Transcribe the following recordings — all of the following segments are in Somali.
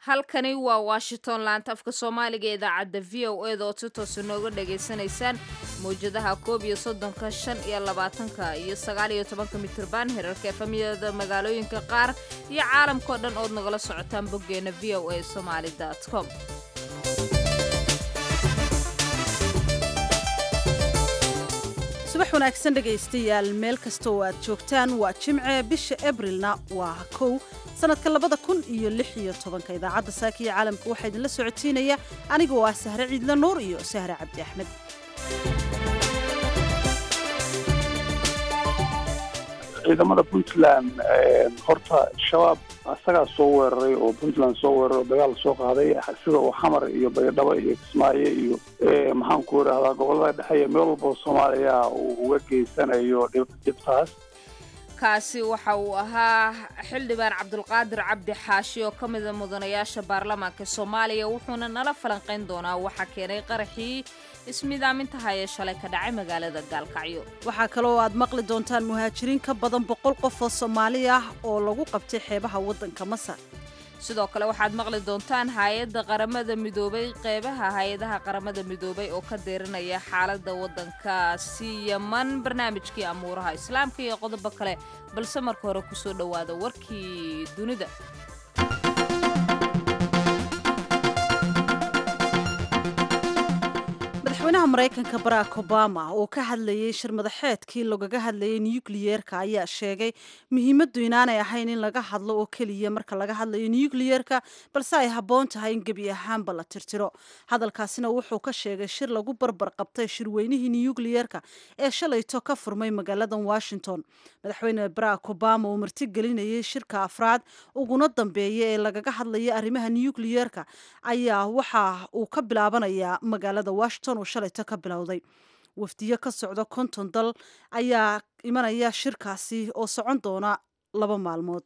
halkani waa washington laanta afka soomaaliga idaacadda v o eda oo si toosa nooga dhagaysanaysaan mawjadaha koob iyo soddonka shan iyo labaatanka iyo sagaal iyo tobanka mitirban herarka efamiyada magaalooyinka qaar iyo caalamkao dhan ood nagala socotaan boggeena v o a somaali com subax wanaagsan dhegaystayaal meel kasta oo aad joogtaan waa jimce bisha abrilna waa kow sanadka labada kun iyo lix iyo tobanka idaacadda saaka iyo caalamka waxaa idinla socotiinaya anigoo ah sahre ciidla nuur iyo sahre cabdi axmed ciidamada puntland horta shabaab asagaa soo weeraray oo puntland soo weeraray oo dagaal soo qaaday sida uu xamar iyo baydhabo iyo kismaayo iyo maxaan ku idhahdaa gobolada dhexeeya meel walboo soomaaliya uu uga geysanayo dhibtaas kaasi waxa uu ahaa xildhibaan cabdulqaadir cabdi xaashi oo ka mida mudanayaasha baarlamaanka soomaaliya wuxuuna nala falanqayn doonaa waxaa keenay qaraxii ismidaamintaha ee shalay ka dhacay magaalada gaalkacyo waxaa kaloo aad maqli doontaan muhaajiriin ka badan boqol qof oo soomaali ah oo lagu qabtay xeebaha waddanka masar sidoo kale waxaad maqli doontaan hay-adda qaramada midoobay qeybaha hay-adaha qaramada midoobay oo ka deerinaya xaaladda waddankaasi yeman barnaamijkii amuuraha islaamka iyo qodobo kale balse marka hore kusoo dhowaada warkii dunida madaxweynaha maraykanka barack obama oo ka hadlayay shir madaxeedkii lagaga hadlayay nukliyeerka ayaa sheegay muhiimaddu inaanay ahayn in laga hadlo oo keliya marka laga hadlayo nukliyeerka balse ay habboon tahay in gebi ahaanba la tirtiro hadalkaasina wuxuu ka sheegay shir lagu barbar qabtay shirweynihii nukliyeerka ee shalayto ka furmay magaaladan washington madaxweyne barack obama oo martigelinayay shirka afraad uguna dambeeya ee lagaga hadlaya arrimaha nukliyeerka ayaa waxa uu ka bilaabanayaa magaalada washington shalayto ka bilowday wafdiyo ka socda konton dal ayaa imanaya shirkaasi oo socon doona laba maalmood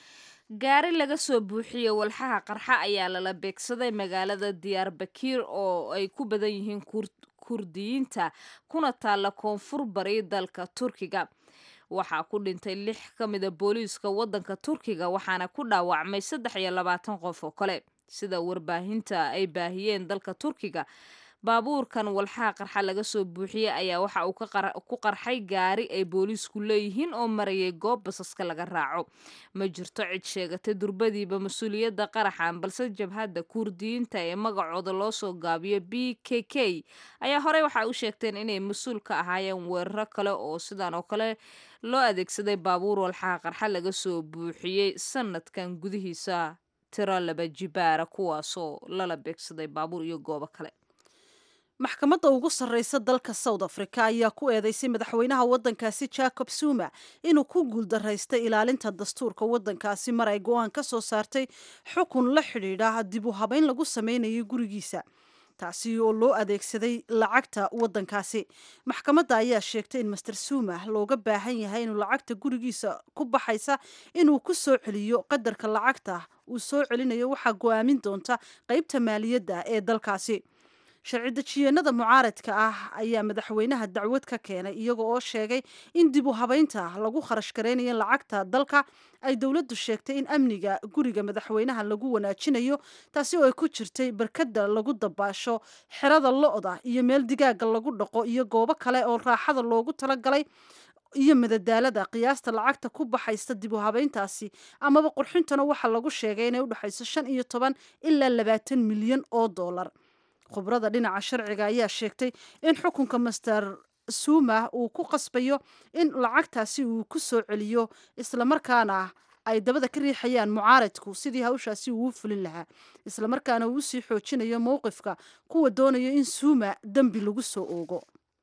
gaari laga soo buuxiyey walxaha qarxa ayaa lala beegsaday magaalada diyaar bakiir oo ay ku badan yihiin kurdiyiinta kuna taalla koonfur bari dalka turkiga waxaa ku dhintay lix ka mida booliiska waddanka turkiga waxaana ku dhaawacmay saddex iyo labaatan qof oo kale sida warbaahinta ay baahiyeen dalka turkiga baabuurkan walxaha qarxa laga soo buuxiyey ayaa waxa uu ku qarxay gaari ay booliisku leeyihiin oo marayay goob basaska laga raaco ma jirto cid sheegatay durbadiiba mas-uuliyadda qaraxan balse jabhadda kurdiyiinta ee magacooda loo soo gaabiyo b k k ayaa horey waxa u sheegteen inay mas-uul ka ahaayeen weeraro kale oo sidan oo kale loo adeegsaday baabuur walxaha qarxa laga soo buuxiyey sanadkan gudihiisa tiro laba jibaara kuwaasoo lala beegsaday baabuur iyo goobo kale maxkamadda ugu sarreysa dalka south africa ayaa ku eedeysay madaxweynaha waddankaasi jacob zuma inuu ku guuldaraystay ilaalinta dastuurka waddankaasi mar ay go-aan ka soo saartay xukun la xidhiidha dib u habeyn lagu sameynayay gurigiisa taasi oo loo adeegsaday lacagta waddankaasi maxkamadda ayaa sheegtay in master zuma looga baahan yahay inuu lacagta gurigiisa ku baxaysa inuu ku soo celiyo qadarka lacagta uu soo celinayo waxaa go-aamin doonta qeybta maaliyadda ee dalkaasi sharci dejiyeenada mucaaradka ah ayaa madaxweynaha dacwad ka keenay iyaga oo sheegay in dib u habeynta lagu kharash garaynayo lacagta dalka ay dowladdu sheegtay in amniga guriga madaxweynaha lagu wanaajinayo taasi oo ay ku jirtay barkada lagu dabaasho xerada lo-da iyo meel digaaga lagu dhaqo iyo goobo kale oo raaxada loogu talagalay iyo madadaalada qiyaasta lacagta ku baxaysa dib u habeyntaasi amaba qurxintana waxaa lagu sheegay inay udhexayso shan iyo toban ilaa labaatan milyan oo dollar khubrada dhinaca sharciga ayaa sheegtay in xukunka master suma uu ku qasbayo in lacagtaasi uu ku soo celiyo islamarkaana ay dabada ka riixayaan mucaaradku sidii hawshaasi uu u fulin lahaa islamarkaana uu usii xoojinayo mowqifka kuwa doonaya in suuma dembi lagu soo oogo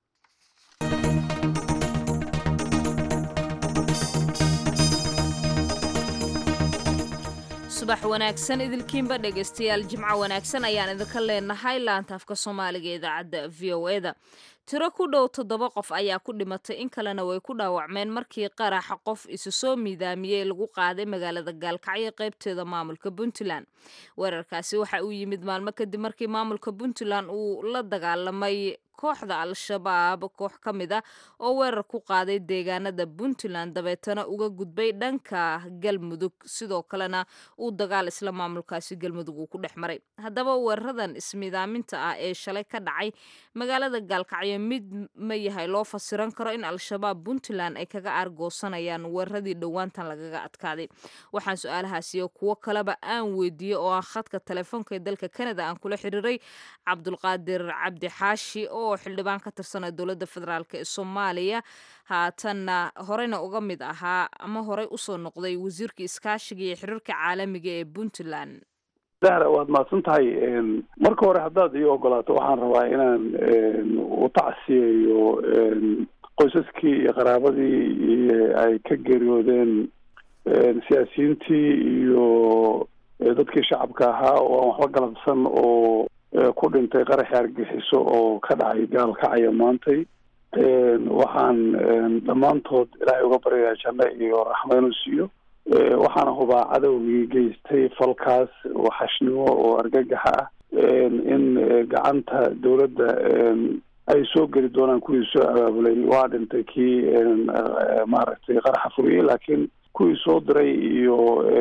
subax wanaagsan idilkiinba dhegaystayaal jimco wanaagsan ayaan idinka leenahay laanta afka soomaaliga idaacadda v o eda tiro ku dhow toddoba qof ayaa ku dhimatay in kalena way ku dhaawacmeen markii qaraxa qof isu soo miidaamiyey lagu qaaday magaalada gaalkacyo qaybteeda maamulka puntland weerarkaasi waxa uu yimid maalmo kadib markii maamulka puntland uu la dagaalamay kooxda al-shabaab koox ka mid ah oo weerar ku qaaday deegaanada puntland dabeetana uga gudbay dhanka galmudug sidoo kalena uu dagaal isla maamulkaasi galmudug uu ku dhex maray haddaba weeraradan ismiidaaminta ah ee shalay ka dhacay magaalada gaalkacyo mid ma yahay loo fasiran karo in al-shabaab puntland ay kaga aargoosanayaan weeraradii dhowaantan lagaga adkaaday waxaan su-aalahaasiyo kuwo kaleba aan weydiiyey oo aan khadka telefoonka ee dalka canada aan kula xiriiray cabdulqaadir cabdi xaashi oo xildhibaan ka tirsanee dowladda federaalk ee soomaaliya haatanna horeyna uga mid ahaa ama horey usoo noqday wasiirka iskaashiga iyo xiriirka caalamiga ee puntland dahra waad mahadsan tahay marka hore haddaad ii ogolaato waxaan rabaa inaan u tacsiyeeyo qoysaskii iyo qaraabadii iyo ay ka geeriyoodeen siyaasiyiintii iyo dadkii shacabka ahaa oo aan waxba galabsan oo ku dhintay qaraxi argagixiso oo ka dhacay gaalkacaya maantay waxaan dhammaantood ilaahay uga baryayaa janno iyo raxma inuu siiyo waxaana hubaa cadowgii geystay falkaas oo xashnimo oo argagaxa ah in gacanta dowladda ay soo geli doonaan kuwii soo abaabulay waa dhintay kii maaragtay qaraxa furiyey laakiin kuwii soo diray iyo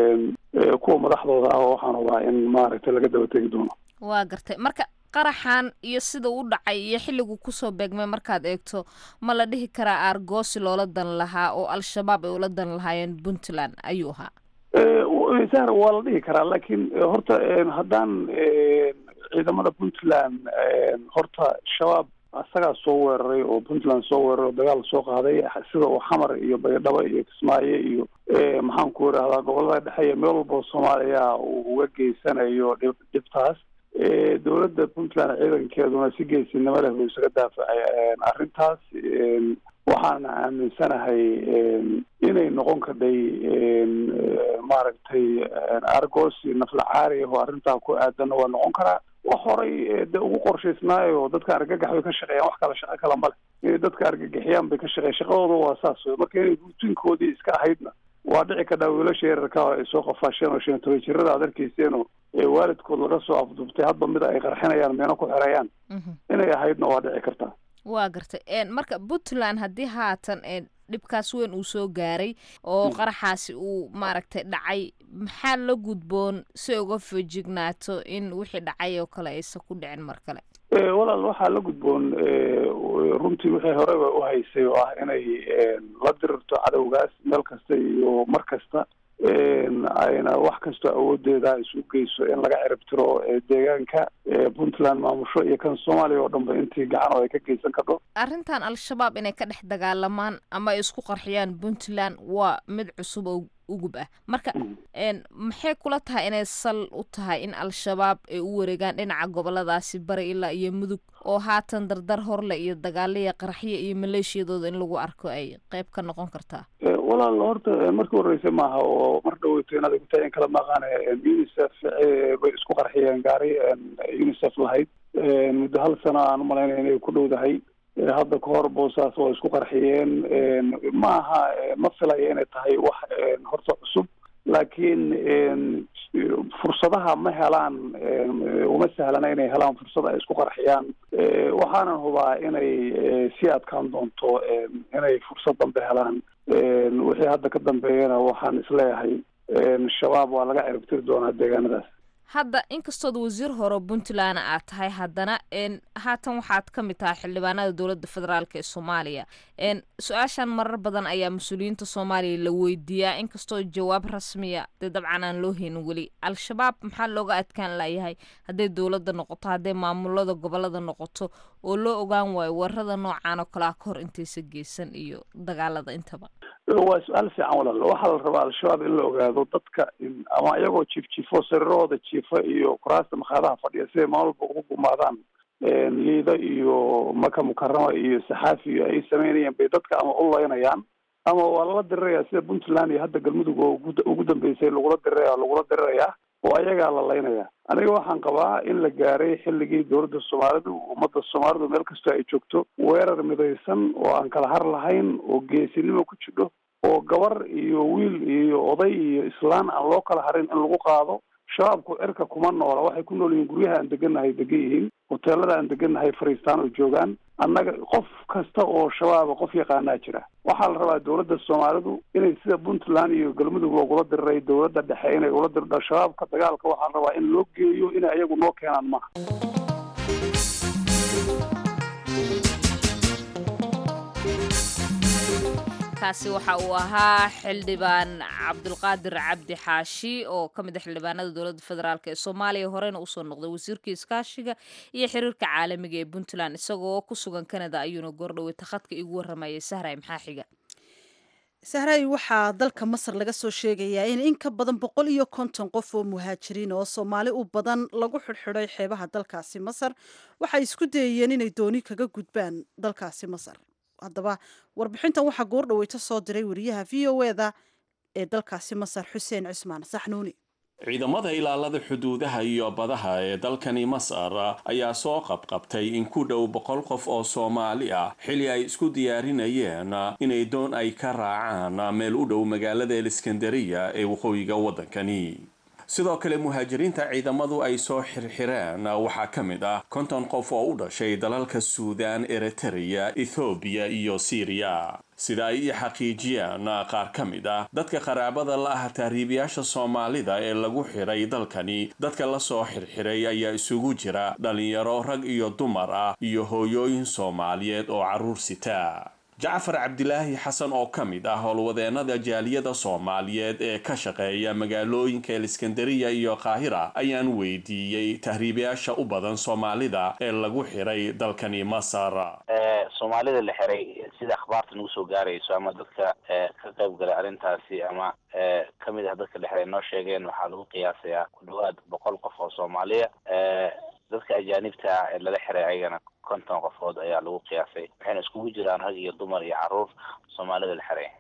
kuwa madaxdooda ah waxaan hubaa in maaragtay laga daba tegi doono waa gartay marka qaraxan iyo sida u dhacay iyo xilligu kusoo beegmay markaad eegto ma la dhihi karaa aargoosi loola dan lahaa oo al-shabaab ay ula dan lahaayeen puntland ayuu ahaa sahra waa la dhihi karaa laakiin horta haddaan ciidamada puntland horta shabaab asagaa soo weeraray oo puntland soo weeraray oo dagaal soo qaaday sida uu xamar iyo baydhabo iyo kismaayo iyo maxaan ku idhahdaa gobolada dhexe iyo meel walba soomaaliya uu uga geysanayo dhib dhibtaas dowladda puntland ciidankeeduna si geesinimo leh buu isaga daafacay arrintaas waxaana aaminsanahay inay noqon kadhay maaragtay argosi nafla caari ah oo arrintaa ku aadanna waa noqon karaa wax horay de ugu qorshaysnaayo dadka argagax bay ka shaqeeyaan wax kala shaqo kala male inay dadka argagixiyaan bay ka shaqeeyan shaqadooda waa saas wey marka inay ruutiinkoodii iska ahaydna waa dhici kadhaa wiilasha yararka ay soo qafaasheen oo shan toban jirada aad arkeyseeno waalidkood laga soo afduubtay hadba mid ay qarxinayaan meena ku xirayaan inay ahaydna waa dhici kartaa waa gartay marka puntland haddii haatan dhibkaas weyn uu soo gaaray oo qaraxaasi uu maaragtay dhacay maxaa la gudboon si uga feejignaato in wixii dhacay oo kale aysan ku dhicin mar kale walaal waxaa la gudboon runtii wixii horeba u haysay oo ah inay la dirirto cadowgaas meel kasta iyo mar kasta ayna wax kastoo awoodeeda isu geyso in laga cirib tiro deegaanka puntland maamusho iyo kan soomaaliya oo dhanba intii gacan oo ay ka geysan kardho arrintan al-shabaab inay ka dhex dagaalamaan ama ay isku qarxiyaan puntland waa mid cusub oo ugub ah marka maxay kula tahay inay sal u tahay in al-shabaab ay u wareegaan dhinaca goboladaasi bari ilaa iyo mudug oo haatan dardar horle iyo dagaaliya qaraxyo iyo maleeshiyadooda in lagu arko ay qayb ka noqon kartaa walaal horta markii horeysa maaha oo mar dhaweyto inaad igutahay in kala maqaane unicef bay isku qarxiyeen gaari unicef lahayd muddo hal sano aan umalaynaya inay ku dhowdahay hadda kahor boosaas waa isku qarxiyeen maaha ma filaya inay tahay wax horta cusub laakiin fursadaha ma helaan uma sahlana inay helaan fursad ay isku qarxiyaan waxaanan hubaa inay sii adkaan doonto inay fursad dambe helaan wixii hadda ka dambeeyana waxaan isleeyahay shabaab waa laga ciribtiri doonaa deegaanadaas hadda inkastood wasiir hore puntland aad tahay haddana haatan waxaad ka mid tahay xildhibaanada dowladda federaalk ee soomaaliya su-aashan marar badan ayaa mas-uuliyiinta soomaaliya la weydiiyaa inkastoo jawaab rasmiya dee dabcan aan loo haynin weli al-shabaab maxaa looga adkaan layahay hadday dowladda noqoto hadday maamulada gobolada noqoto oo loo ogaan waayo weerarada noocan oo kalea ka hor intaysa geysan iyo dagaalada intaba waa su-aal fiican walaal waxaa la rabaa al-shabaab in la ogaado dadka ama iyagoo jiif jiifo sariirahooda jiifa iyo kuraasta makhaadaha fadhiya siday maalwalba ugu gumaadaan liida iyo maka mukarama iyo saxaafi iyo ay sameynayeen bay dadka ama u laynayaan ama waa lala diriraya sida puntland iyo hadda galmudug oo ugu dambeysay lagula diriraya lagula dirirayaa oo ayagaa la laynaya aniga waxaan qabaa in la gaaray xilligii dowladda soomaalidu ummadda soomaalidu meel kastoo ay joogto weerar midaysan oo aan kala har lahayn oo geesinimo ku jidho oo gabar iyo wiil iyo oday iyo islaan aan loo kala harin in lagu qaado shabaabku cirka kuma noola waxay ku nool yihiin guryaha aan degannahay degan yihiin hoteelada aan degannahay fariistaan oo joogaan annaga qof kasta oo shabaaba qof yaqaanaa jira waxaa la rabaa dowladda soomaalidu inay sida puntland iyo galmudug loogula diriray dowladda dhexe inay ula dirdho shabaabka dagaalka waxaa la rabaa in loo geeyo inay ayagu noo keenaan maaha kaasi waxa uu ahaa xildhibaan cabdulqaadir cabdi xaashi oo ka mid a xildhibaanada dowladda federaalk ee soomaaliya horeyna usoo noqday wasiirka iskaashiga iyo xiriirka caalamiga ee puntland isagoo ku sugan canada ayuuna goordhowey takhadka igu waramayay sahray maxaa xiga sahray waxaa dalka masar laga soo sheegayaa in in ka badan boqol iyo konton qof oo muhaajiriin oo soomaali u badan lagu xidhxidhay xeebaha dalkaasi masar waxay isku dayayeen inay dooni kaga gudbaan dalkaasi masar haddaba warbixintan waxaa goordhoweyta soo diray wariyaha v o eda ee dalkaasi masar xuseen cismaan saxnuuni ciidamada ilaalada xuduudaha iyo badaha ee dalkani masar ayaa soo qabqabtay in ku dhow boqol qof oo soomaali ah xili ay isku diyaarinayeen inay doon ay ka raacaan meel u dhow magaalada eliskandariya ee waqooyiga waddankani sidoo kale muhaajiriinta ciidamadu ay soo xirxireen waxaa ka mid ah konton qof oo u dhashay dalalka suudaan eritereya ethoobiya iyo siiriya sida ay ii xaqiijiyeen qaar ka mid ah dadka qaraabada la ah tahriibayaasha soomaalida ee lagu xidhay dalkani dadka la soo xirxiray ayaa isugu jira dhalinyaro rag iyo dumar ah iyo hooyooyin soomaaliyeed oo carruur sita jacfar cabdilaahi xasan oo ka mid ah howlwadeenada jaaliyada soomaaliyeed ee ka shaqeeya magaalooyinka eliskandariya iyo qaahira ayaan weydiiyey tahriibayaasha u badan soomaalida ee lagu xiray dalkani masar soomaalida la xiray sida akhbaarta nagu soo gaarayso ama dadka ka qayb galay arrintaasi ama kamid ah dadka la xiray noo sheegeen waxaa lagu qiyaasayaa ku dhawaad boqol qof oo soomaaliya dadka ajaanibta ah ee lala xiray ayagana konton qofood ayaa lagu qiyaasay waxayna iskugu jiraan rag iyo dumar iyo caruur soomaalida la xiray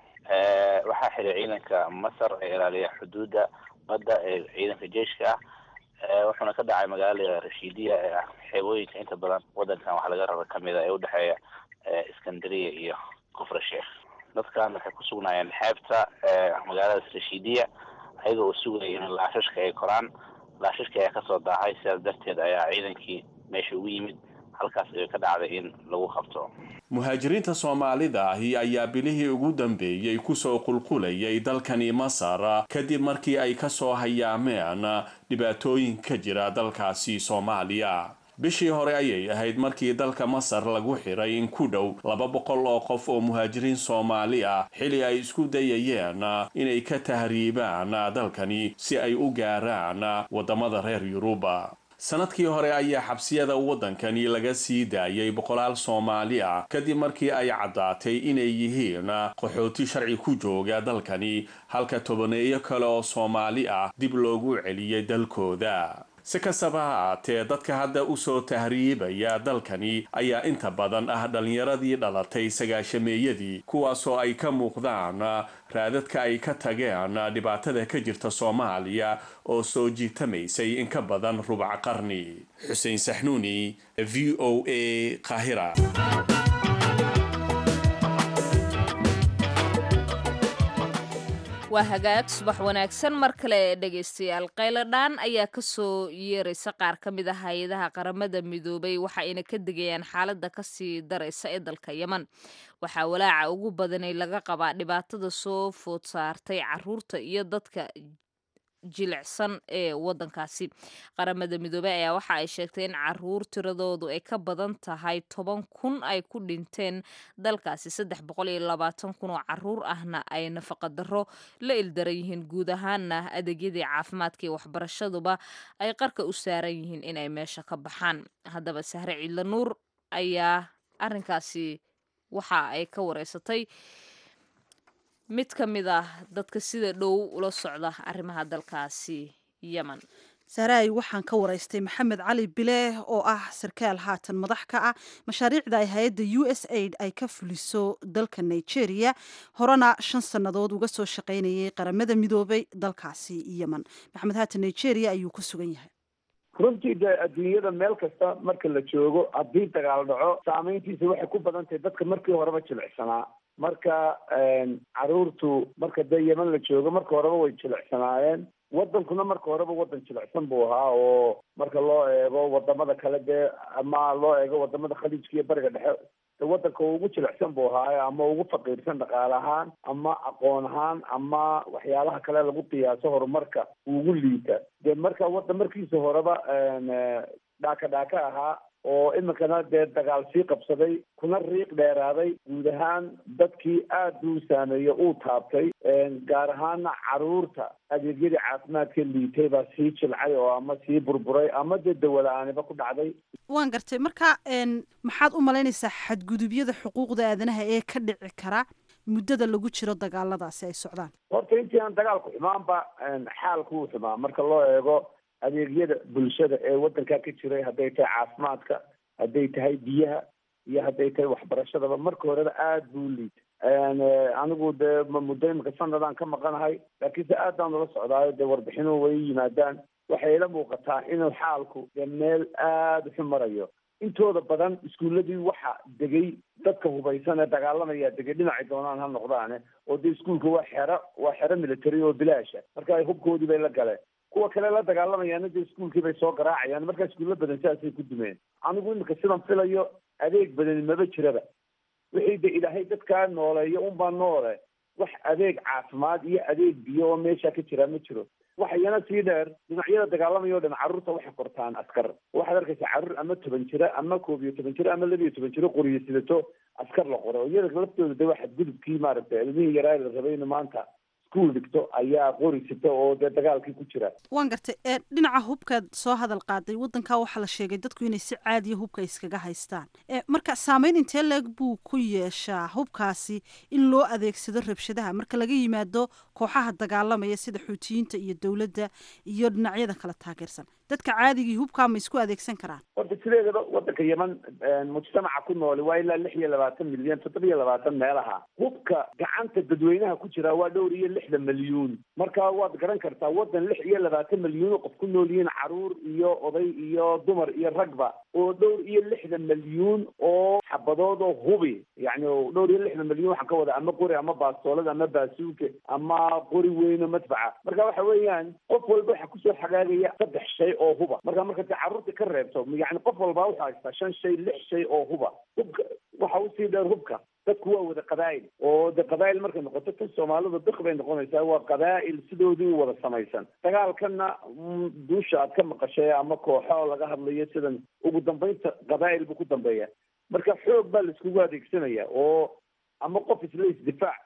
waxaa xiray ciidanka masar ee ilaaliya xuduudda badda ee ciidanka jeiska ah wuxuuna ka dhacay magaalada rashiidiya ee ah xeebooyinka inta badan wadankan waxa laga rara kamid a ee udhexeeya iskandariya iyo kufra sheekh dadkan waxay ku sugnaayeen xeebta magaalada rashiidiya ayaga oo sugaya in laashashka ay koraan laashashka ayaa kasoo daahay sidaas darteed ayaa ciidankii meesha ugu yimid halkaas ay ka dhacday in lagu qabto muhaajiriinta soomaalida ahi ayaa bilihii ugu dambeeyey kusoo qulqulayay dalkani masar kadib markii ay kasoo hayaameen dhibaatooyin ka jira dalkaasi soomaaliya bishii hore ayay ahayd markii dalka masar lagu xiray in ku dhow laba boqol oo qof oo muhaajiriin soomaali ah xili ay isku dayayeen inay ka tahriibaan dalkani si ay u gaaraan waddamada reer yuruba sanadkii hore ayaa xabsiyada waddankani laga sii daayay boqolaal soomaali ah kadib markii ay caddaatay inay yihiin qaxooti sharci ku jooga dalkani halka tobaneeyo kale oo soomaali ah dib loogu celiyay dalkooda si kastaba ha aatee dadka hadda usoo tahriibaya dalkani ayaa inta badan ah dhallinyaradii dhalatay sagaashameeyadii kuwaasoo ay ka muuqdaan raadadka ay ka tageen dhibaatada ka jirta soomaaliya oo soo jiitamaysay in ka badan rubac qarni xuseen saxnuuni v o a qaahira waa hagaag subax wanaagsan mar kale dhegaystayaal qayladhaan ayaa kasoo yeeraysa qaar ka mid a hay-adaha qaramada midoobay waxa ayna ka degayaan xaaladda kasii daraysa ee dalka yeman waxaa walaaca ugu badanay laga qabaa dhibaatada soo food saartay caruurta iyo dadka jilicsan ee wadankaasi qaramada midoobey ayaa waxa ay sheegtay in caruur tiradoodu ay ka badan tahay toban kun ay ku dhinteen dalkaasi saddex boqol iyo labaatan kun oo caruur ahna ay nafaqadaro la ildaran yihiin guud ahaanna adeegyadii caafimaadka iyo waxbarashaduba ay qarka u saaran yihiin inay meesha ka baxaan haddaba sahre ciidla nuur ayaa arinkaasi waxa ay ka wareysatay mid ka mid ah dadka sida dhow ula socda arrimaha dalkaasi yemen saaraay waxaan ka waraystay maxamed cali bileeh oo ah sarkaal haatan madax ka ah mashaariicda ay hay-adda u s aid ay ka fuliso dalka nigeria horena shan sannadood uga soo shaqaynayay qaramada midoobay dalkaasi yemen maxamed haatan nigeria ayuu ku sugan yahay runtii de adduunyada meel kasta marka la joogo haddii dagaal dhaco saameyntiisa waxay ku badan tahay dadka markii horeba jilicsanaa marka caruurtu marka dee yeman la joogo marka horeba way jilicsanaayeen wadankuna marka horeba wadan jilicsan buu ahaa oo marka loo eego wadamada kale dee ama loo eego wadamada khaliijka iyo bariga dhexe de wadanka ugu jilicsan buu ahaayo ama ugu faqiirsan dhaqaale ahaan ama aqoon ahaan ama waxyaalaha kale lagu qiyaaso horumarka ugu liita de marka wadan markiisa horeba dhaaka dhaaka ahaa oo iminkana dee dagaal sii qabsaday kuna riiq dheeraaday guud ahaan dadkii aad buu saameeyey uu taabtay gaar ahaana caruurta adeegyadii caafimaadka liitay baa sii jilcay oo ama sii burburay ama dee dawala-aaniba ku dhacday waan gartay marka maxaad u malaynaysaa xadgudubyada xuquuqda aadanaha ee ka dhici kara muddada lagu jiro dagaaladaasi ay socdaan horta intii aan dagaalku xumaanba xaalku uu xumaa marka loo eego adeegyada bulshada ee wadankaa ka jiray hadday tahay caafimaadka hadday tahay biyaha iyo hadday tahay waxbarashadaba marka horeba aada buu liita anigu dee muddo imika sanadaan ka maqanahay laakiinse aad baan ula socdaayo dee warbixinu way yimaadaan waxay ila muuqataa inuu xaalku dee meel aada uxu marayo intooda badan iskuuladii waxa degay dadka hubaysan ee dagaalamaya degay dhinacay doonaan ha noqdaane oo dee iskuulka waa xero waa xero military oo bilaasha marka hubkoodii bay la galeen kuwa kale la dagaalamayaana dee iskuulkii bay soo garaacayaan markaa iskuulla badan sidaasay ku dumeen anigu imika sidan filayo adeeg badani maba jiraba wixii de ilaahay dadkaa nooleeyo unbaa noole wax adeeg caafimaad iyo adeeg biyo oo meesha ka jiraa ma jiro waxayana sii dheer dhinacyada dagaalamaya o dhan carruurta waxay qortaan askar waxaad arkaysaa carruur ama toban jira ama koob iyo toban jiro ama laba iyo toban jiro qoriyo sidato askar la qoro iyada laftooda de waa xadgudubkii maaragtay ilmihii yaraa la rabay inu maanta iskuol dhigto ayaa qori sita oo dee dagaalkii ku jira waan gartay dhinaca hubkaad soo hadal qaaday waddankaa waxaa la sheegay dadku inay si caadiya hubka iskaga haystaan marka saameyn intee leeg buu ku yeeshaa hubkaasi in loo adeegsado rabshadaha marka laga yimaado kooxaha dagaalamaya sida xuutiyiinta iyo dowladda iyo dhinacyada kala taageersan dadka caadigii hubkaa ma isku adeegsan karaan horta sideedaba wadanka yeman mujtamaca ku nooli waa ilaa lix iyo labaatan milyan toddoba iyo labaatan meelaha hubka gacanta dadweynaha ku jira waa dhowr iyo lixdan milyuun marka waad garan kartaa wadan lix iyo labaatan milyuun oo qof ku nool yihiin caruur iyo oday iyo dumar iyo ragba oo dhowr iyo lixdan milyuun oo xabadood oo hubi yacni dhowr iyo lixdan milyuun waxaan ka wada ama qori ama baastoolada ama baasuuka ama qori weyno madfaca marka waxa weeyaan qof walba waxaa kusoo xagaagaya saddex shay oo huba marka marka ti carruurta ka reebto yani qof walba wuxuu haystaa shan shay lix shay oo huba hubka waxa usii dheer hubka dadku waa wada qabaa'il oo de qabaa'il markay noqoto tan soomaalidu biq bay noqonaysaa waa qabaa'il sidoodii u wada samaysan dagaalkana duusha aad ka maqashay ama kooxo laga hadlayo sidan ugu dambeynta qabaa'il buu ku dambeeya marka xoog baa la iskugu adeegsanaya oo ama qof isle isdifaac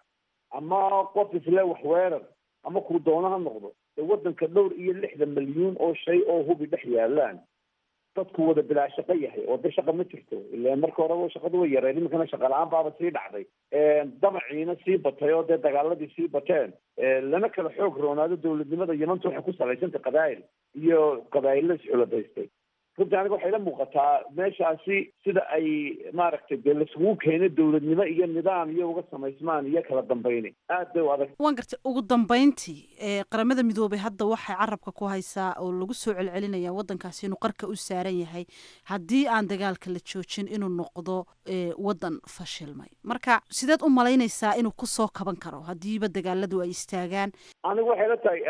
ama qof isle waxweerar ama kuu doono ha noqdo ee wadanka dhowr iyo lixdan milyuun oo shay oo hubi dhex yaalaan dadku wada bilaa shaqo yahay oo de shaqa ma jirto ila marka horeba shaqadu way yareen iminkana shaqa la-aan baaba sii dhacday damaciina sii batay oo dee dagaaladii sii bateen lana kala xoog roonaado dowladnimada yamanta waxay ku salaysantay qabaa'il iyo qabaa'illa isxuladaystay runtii aniga waxay la muuqataa meeshaasi sida ay maaragtay dee laisugu keeno dowladnimo iyo nidaam iyo uga samaysmaan iyo kala dambayni aad bay u adag waan gartay ugu dambeyntii qaramada midoobay hadda waxay carabka ku haysaa oo lagu soo celcelinaya waddankaasi inuu qarka u saaran yahay haddii aan dagaalka la joojin inuu noqdo waddan fashilmay marka sideed u malaynaysaa inuu kusoo kaban karo haddiiba dagaaladu ay istaagaan anigu waxay la tahay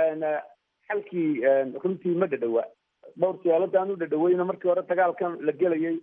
xalkii runtii ma dhadhawa dhowr siyaalada u dhadhaweyno markii hore dagaalkan la gelayay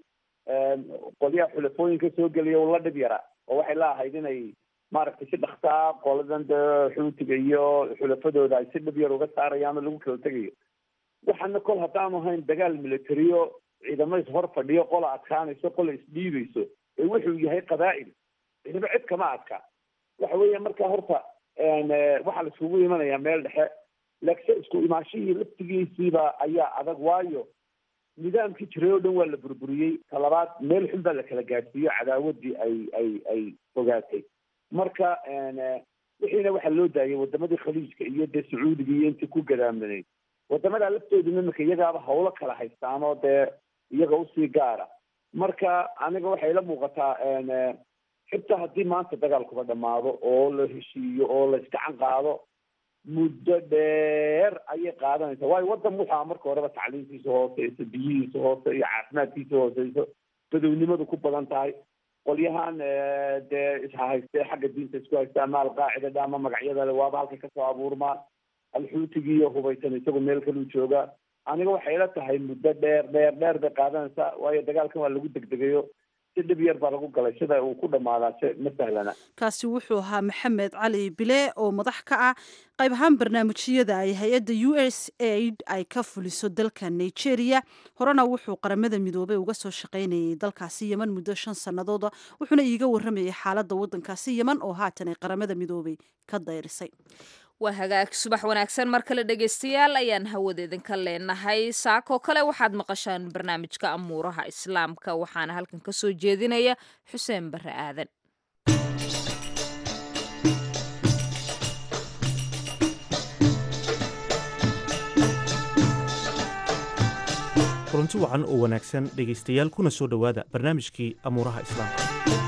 qolyaha xulafooyinka soo gelaya la dhib yara oo waxay la ahayd inay maaragtay si dhaksaa qoladan dee xuutiga iyo xulafadooda ay si dhib yar uga saarayaan oo lagu kala tegayo waxaana kol haddaanu hayn dagaal militariyo ciidamo is hor fadhiyo qola adkaanayso qola isdhiibayso ee wuxuu yahay qabaa'il ciidamo cid kama adka waxa weeye marka horta waxaa la iskugu imanayaa meel dhexe laakiinse isku imaashihii laftigiisiiba ayaa adag waayo nidaamkii jiray oo dhan waa la burburiyey talabaad meel xun baa la kala gaadhsiiyo cadaawadii ay ay ay fogaatay marka wixiina waxaa loo daayay wadamadii khaliijka iyo dee sacuudiga iyo intii ku gadaamanayd wadamada laftoodu imika iyagaaba hawlo kala haystaan oo dee iyaga usii gaara marka aniga waxay la muuqataa xitaa haddii maanta dagaalkuba dhamaado oo la heshiiyo oo la isgacan qaado muddo dheer ayay qaadanaysaa waayo waddan wuxua marka horeba tacliintiisa hooseyso biyihiisa hoose iyo caafimaadkiisa hooseyso badownimadu ku badan tahay qolyahan dee ishahaystee xagga diinta isku haysta ama alqaacida ama magacyada waaba halkay kasoo abuurmaan alxuutigiiyo hubaysan isagu meel kaluu joogaa aniga waxay la tahay muddo dheer dheer dheer bay qaadanaysaa waayo dagaalkan waa lagu degdegayo si dhib yar baa lagu galay sida uu ku dhammaadaa se ma sahlana kaasi wuxuu ahaa maxamed cali bile oo madax ka ah qayb ahaan barnaamijyada ay hay-adda u s aid ay ka fuliso dalka nigeria horena wuxuu qaramada midoobey uga soo shaqaynayay dalkaasi yeman muddo shan sannadooda wuxuuna iiga warramayay xaaladda waddankaasi yeman oo haatan ay qaramada midoobey ka dayrisay waa hagaag subax wanaagsan mar kale dhegaystayaal ayaan hawadeedinka leenahay saakoo kale waxaad maqashaan barnaamijka amuuraha islaamka waxaana halkan ka soo jeedinaya xuseen barre aadan kulanti wacan oo wanaagsan dhegaystayaal kuna soo dhowaada barnaamijkii amuuraha islaamka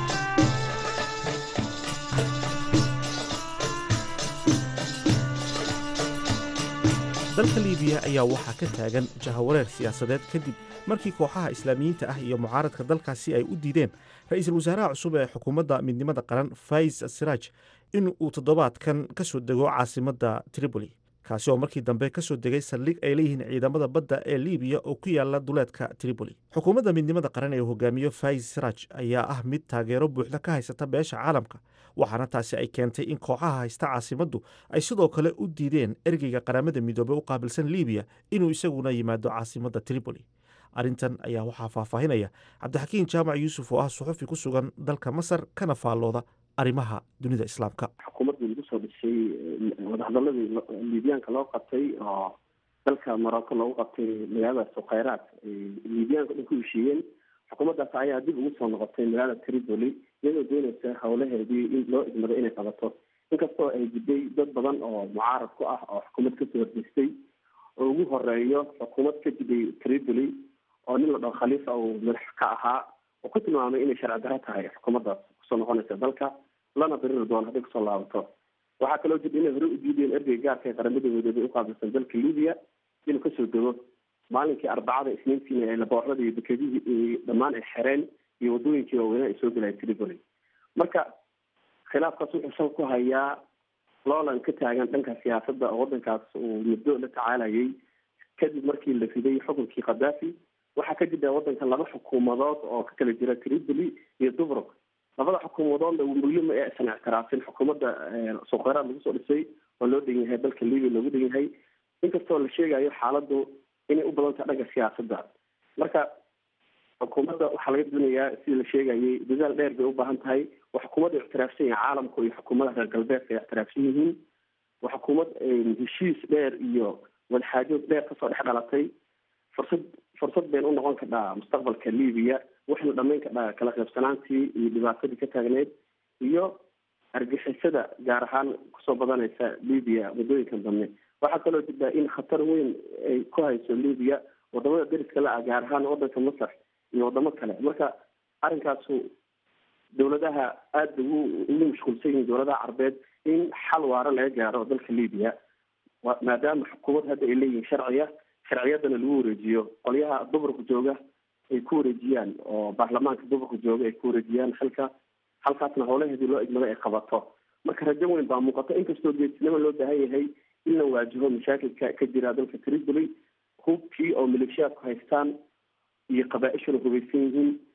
dalka liibiya ayaa waxaa ka taagan jahawareer siyaasadeed kadib markii kooxaha islaamiyiinta ah iyo mucaaradka dalkaasi ay u diideen ra-iisul wasaaraha cusub ee xukuumadda midnimada qaran faiz siraaj in uu toddobaadkan ka soo dego caasimadda tripoli kaasi oo markii dambe ka soo degay saldhig ay leeyihiin ciidamada badda ee liibiya oo ku yaala duleedka tripoli xukuumadda midnimada qaran ee hogaamiyo faiz siraaj ayaa ah mid taageero buuxda ka haysata beesha caalamka waxaana taasi ay keentay in kooxaha haysta caasimaddu ay sidoo kale u diideen ergeyga qaramada midoobey u qaabilsan liibiya inuu isaguna yimaado caasimadda tripoli arrintan ayaa waxaa faahfaahinaya cabdixakiin jaamac yuusuf oo ah suxufi ku sugan dalka masar kana faallooda arrimaha dunida islaamka xukuumaddii lagu soo dhisay wadahadaladii liibiyaanka loo qabtay oo dalka morocco loogu qabtay magaalada sukhayraad liibiyaanka dhan ku heshiiyeen xukuumaddaas ayaa dib ugu soo noqotay magaalada tripoli iyadoo doonaysa howlaheedii in loo idmado inay qabato inkastoo ay jiday dad badan oo mucaarad ku ah oo xukuumad kasoo horjeestay oo ugu horeeyo xukuumad ka jiday tripoli oo nin la dhaho khaliifa uu madax ka ahaa oo ku tilmaamay inay sharci daro tahay xukuumaddaas kusoo noqonaysa dalka lana diriri doono hadday kusoo laabato waxaa kaloo jirta inay hore u diideen ergeyga gaarka ee qaramada midoobey uqaabilsan dalka libiya inuu kasoo dego maalinkii arbacada isniintiina ee labooxdada iyo dekedihii dhammaan ay xereen iyo wadooyinkii waaweynaa ay soo gelaya tripoli marka khilaafkaas wuxuu sal ku hayaa loolan ka taagan dhanka siyaasadda oo waddankaas uu muddo la tacaalayay kadib markii la riday xukunkii khadaafi waxaa ka jira waddanka laba xukuumadood oo ka kala jira tripoli iyo dubrug labada xukuumadoodna weli ma aysan ictiraafin xukuumadda sukheyraad lagu soo dhisay oo loo dhan yahay dalka libiya loogu dhan yahay inkastoo la sheegayo xaaladdu inay u badan tahay dhanka siyaasadda marka xukuumadda waxaa laga doonayaa sidii la sheegayay dadaal dheer bay u baahan tahay waa xukuumad ay ictiraafsan yahay caalamku iyo xukuumadaha reer galbeedka ay ictiraafsan yihiin waa xukuumad heshiis dheer iyo wadxaajood dheer kasoo dhex dhalatay fursad fursad bayna u noqon kardhaa mustaqbalka libiya waxayna dhamayn kardhaa kala qaybsanaantii iyo dhibaatadii ka taagneyd iyo argixisada gaar ahaan kusoo badanaysa libiya waddooyinkan dambe waxaa kaloo jirtaa in khatar weyn ay ku hayso libiya wadamada dariska la ah gaar ahaan waddanka masar iyo wadamo kale marka arrinkaasu dowladaha aada ugu ugu mashquulsan yihiin dowladaha carbeed in xal waara laga gaaro dalka libiya maadaama xukuumad hadda ay leeyihiin sharciya sharciyadana lagu wareejiyo qolyaha duburka jooga ay ku wareejiyaan oo baarlamaanka duburka jooga ay ku wareejiyaan xilka halkaasna howlaheedii loo idmada ay qabato marka rajo weyn baa muuqato inkastoo geesinimo loo baahan yahay in la waajiho mashaakilka ka jira dalka tripoli hubkii oo maleeshiyaadku haystaan iyo qabaa-ishuna hubaysan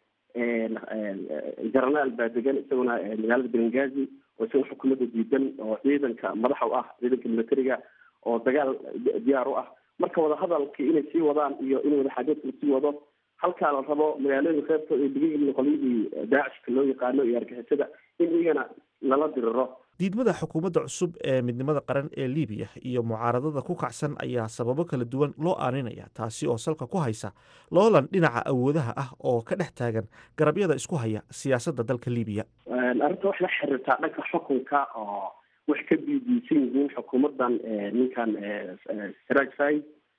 yihiin jaranaal baa degan isaguna magaalada bengazi oo isaguna xukuumadda diidan oo ciidanka madaxa u ah ciidanka militariga oo dagaal diyaar u ah marka wadahadalkii inay sii wadaan iyo in wadaxaajoodka lasii wado halkaa la rabo magaalooyinka qaybtooda ay degan yihiin qolyadii daacishka loo yaqaano iyo argixisada in iyagana lala diriro diidmada xukuumadda cusub ee midnimada qaran ee libiya iyo mucaaradada ku kacsan ayaa sababo kala duwan loo aaninaya taasi oo salka ku haysa loolan dhinaca awoodaha ah oo ka dhex taagan garabyada isku haya siyaasadda dalka libiya arrinta waxay la xiriirtaa dhanka xukunka oo waxay ka biidiisan yihiin xukuumaddan ninkan siraaj fai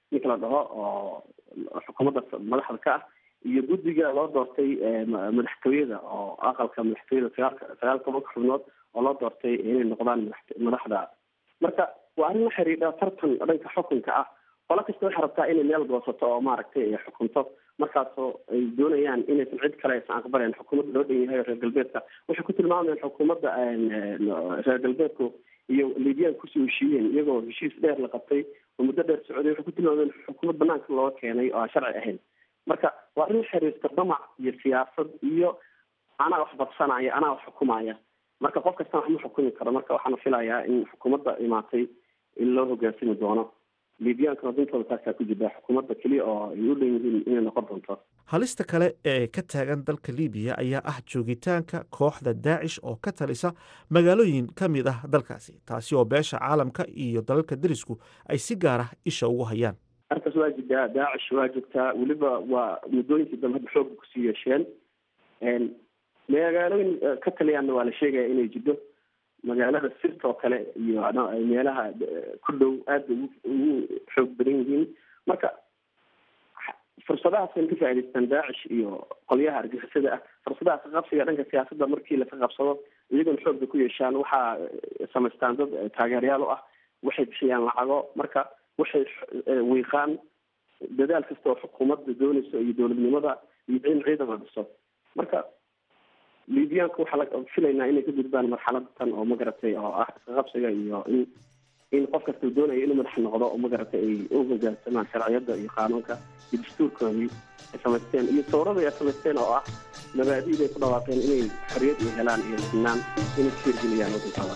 ninka la dhaho oo xukuumadda madaxda ka ah iyo guddiga loo doortay madaxtooyada oo aqalka madaxtooyada sagaalka sagaal tobanka xubnood oo loo doortay inay noqdaan madax madaxda marka waa arrin la xiriidha tartan dhanka xukunka ah qolo kasta waxay rabtaa inay meel goosato oo maaragtay ay xukunto markaasoo ay doonayaan inaysan cid kale aysan aqbalayn xukuumadda loo dhan yahay reer galbeedka waxay ku tilmaamayaan xukuumadda reer galbeedku iyo liibiyaan kusoo heshiiyeen iyagoo heshiis dheer la qabtay oo muddo dheer socday waxay ku tilmaamayeen xukuumad banaanka looga keenay oo aan sharci ahayn marka waa arrin la xiriirta damac iyo siyaasad iyo anaa wax badsanaya anaa wax xukumaya marka qof kastana wax ma xukumi karo marka waxaana filayaa in xukuumadda imaatay in loo hogaansami doono liibiyaankana dintooda taasaa ku jirta xukuumadda keliya oo ay u dhan yihiin inay noqon doonto halista kale ee ka taagan dalka libiya ayaa ah joogitaanka kooxda daacish oo ka talisa magaalooyin ka mid ah dalkaasi taasi oo beesha caalamka iyo dalalka derisku ay si gaar ah isha ugu hayaan arkaas waa jirtaa daacish waa joogtaa weliba waa muddooyinkii dambe hadda xooga kusii yeesheen magaalooyin ka taliyaanna waa la sheegaya inay jiddo magaalada sirta oo kale iyo meelaha ku dhow aada ugu xoog badan yihiin marka fursadahaasay ka faa'idaystaan daacish iyo qolyaha argixisada ah fursadahaas ka qabsiga dhanka siyaasadda markii laka qabsado iyagoona xoogga ku yeeshaan waxaa samaystaan dad taageerayaal u ah waxay bixiyaan lacago marka waxay wiiqaan dadaal kasta oo xukuumadda doonayso iyo dowladnimada iyo in ciidan la dhiso marka libiyaanka waxaa la filaynaa inay ka gudbaan marxaladatan oo magaratay oo ah isqaqabsiga iyo in in qof kasta doonaya inuu madax noqdo oo magaratay ay u hogaansamaan sharciyadda iyo qaanuunka iyo dastuurkoodii ay samaysteen iyo sawrada ay samaysteen oo ah mabaadi'da ay ku dhawaaqeen inay xorriyad iyo helaan iyo sinaan inay ku hirgeliyaan wadankooda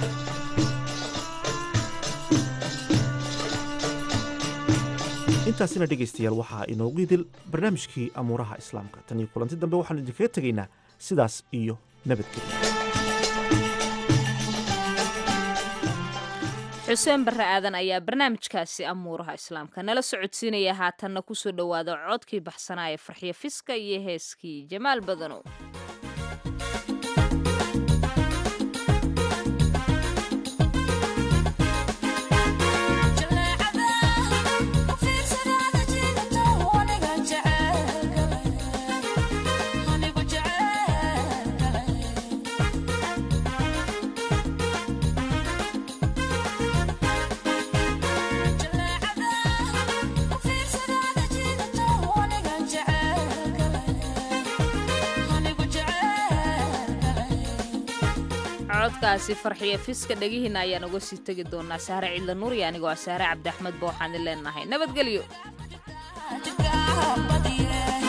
intaasina dhegaystayaal waxaa inoogu idil barnaamijkii amuuraha islaamka tan iyo kulanti dambe waxaanu idinkaga tegaynaa sidaas iyo nabadgelya xuseen barre aadan ayaa barnaamijkaasi amuuraha islaamka nala socodsiinaya haatanna kusoo dhowaada codkii baxsanaya farxiyo fiska iyo heeskii jamaal badanow codkaasi farxiyo fiska dhegihiina ayaan uga sii tegi doonaa sahre cidla nuur iyo anigoo ah sahre cabdi axmed ba waxaan i leenahay nabadgelyo